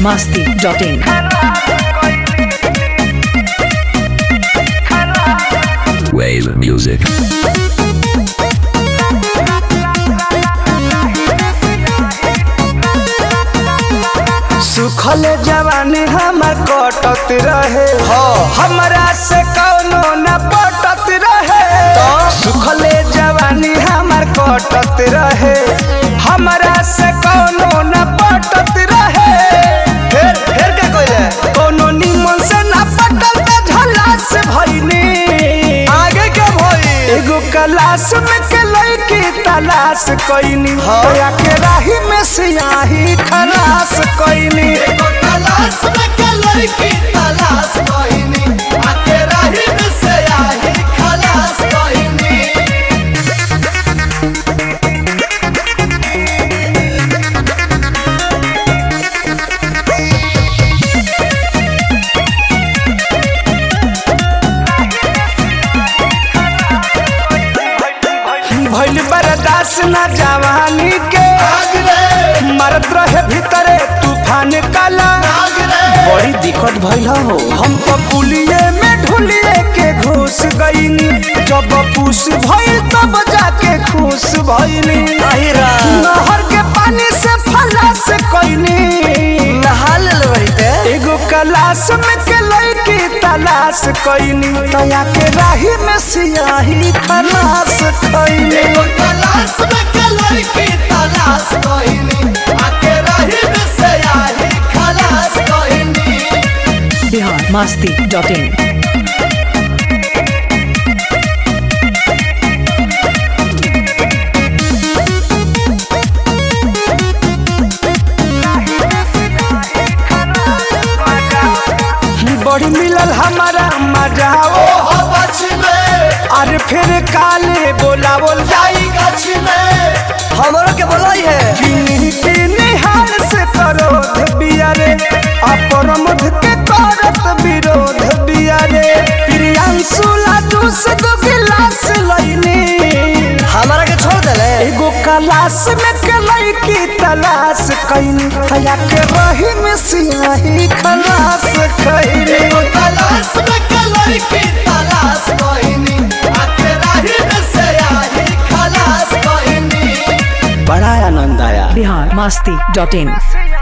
masti.in. Wave music. सुखल जवानी हमर कटत रहे हमरा से कौनो न पटत रहे सुखल जवानी हमर कटत रहे हमरा से कौनो न पटत रहे फिर फिर का कइले कौनो निमन से न पटल त झला से भइनी आगे के भई एगो क्लास में के लड़की तलाश कइनी होया के राही में सियाही खलास कइनी एगो क्लास में के लड़की तलाश कइनी आके राही में सियाही खलास कइनी भइल बर्दाश्त न जवानी के मरत रहे भीतरे तूफान काला बड़ी दिक्कत भइल हो हम तो पुलिये में ढुलिए के घुस गईनी जब पूस भइल तब जाके खुश भइनी नहर के पानी से फला से कईनी नहा ले एगो कलाश में के लड़की तलाश कईनी तया के राही में सियाही खलास कईनी एगो कलाश में के लड़की तलाश कईनी आके राही में सियाही खलास कईनी Bihar masti.in. बड़ी मिलल हमारा मजा ओ अरे फिर काले बोला बोल जाई गछ में हमरो के बोलाई है किन्हीं किन्हीं हार से करोध बियारे अपरमध के करत विरोध बियारे प्रियांशु लाडू से दो गिलास लईनी हमारा के छोड़ देले एगो कलाश में के लड़की तलाश कईनी खया के रही में सियाही खलास कईनी एगो कलाश में के लड़की तलाश कईनी आके रही में सियाही खलास कईनी बड़ा आनंद आया Bihar masti.in.